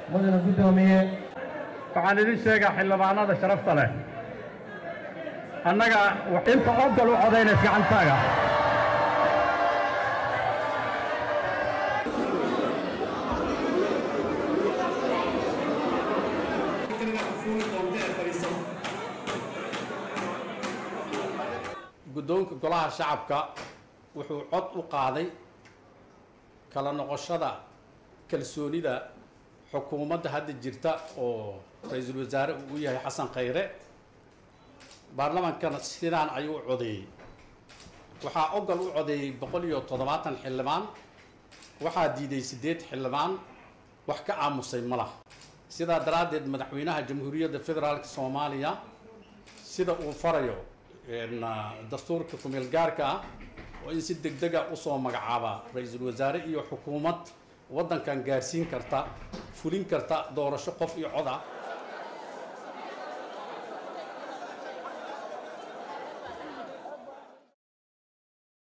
mudana guddoomiye waxaan idin sheegaa xildhibaanada sharafta leh annaga inta ogol u codaynaysa gacantaaga guddoonka golaha shacabka wuxuu cod u qaaday kala noqoshada kalsoonida xukuumadda hadda jirta oo ra-iisul wasaare uu u yahay xasan khayre baarlamaankana sidaan ayuu u codeeyey waxaa ogol u codeeyey boqol iyo toddobaatan xildhibaan waxaa diiday siddeed xildhibaan wax ka aamusay ma lah sidaa daraaddeed madaxweynaha jamhuuriyadda federaalka soomaaliya sida uu farayo dastuurka kumeel gaarka ah oo in si deg dega usoo magacaaba ra-iisul wasaare iyo xukuumad waddankan gaarsiin karta fulin karta doorasho qof iyo cod ah